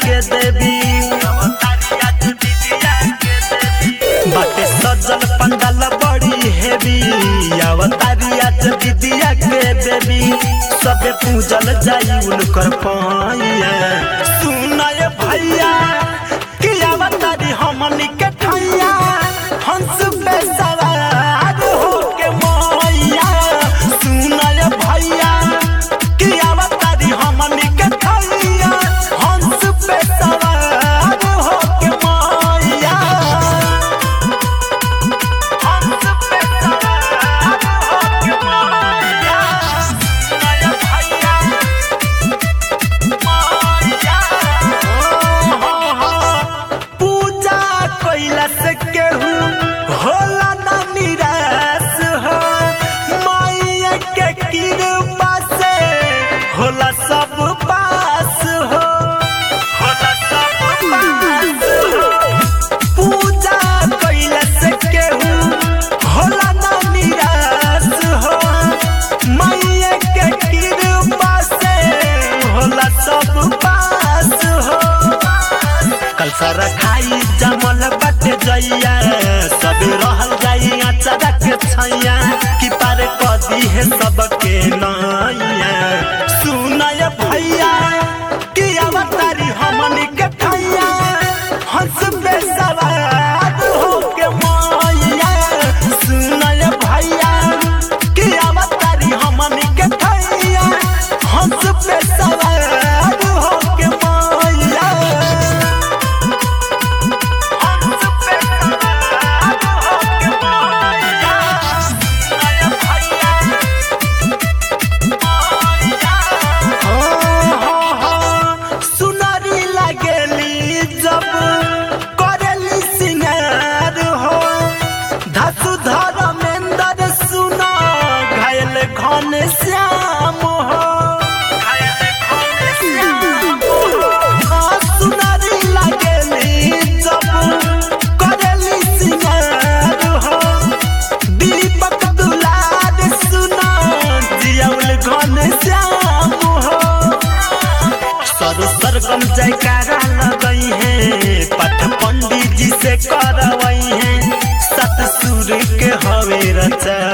के देवी बाटे सजल पंडाल बड़ी हेवी अवतारी आज विद्या के देवी सबे पूजल जाई उनकर पाइया सुनय भैया कि अवतारी हमनी के ठैया हंस पे सवार होके मैया सुनय भैया कि अवतारी हमनी के ठैया हंस पे सवार होके मैया हंस पे सवार होके मैया सुनय भैया पूजा कैला से केहू होला ना निराश हो माया के कृपा से होला सब पास हो होला सब पास हो पूजा कैला से केहू होला ना निराश हो माया के कृपा से होला सब पास हो कल सारा खाई जमल बाटे जइया सब रहल जाई अचारा के छैया कि पार कदी है सबके नैया सुनय भैया कि अवतारी हमनी के ठैया हंस पे सवार होके मैया सुनय भैया कि अवतारी हमनी के ठैया हंस पे सवार होके मैया सुनरी लगेली जब करेली सिंगार हो धसु धर्मेंद्र सुना घायल घन श्याम हो हाँ, सुनरी लगेली जब करेली सिंगार हो दीपक दुलार सुना जियाउल घन श्याम हो सर सरगम जयकारा लगई है पठ पंडित जी से करवई है सत सुर के हवे रचा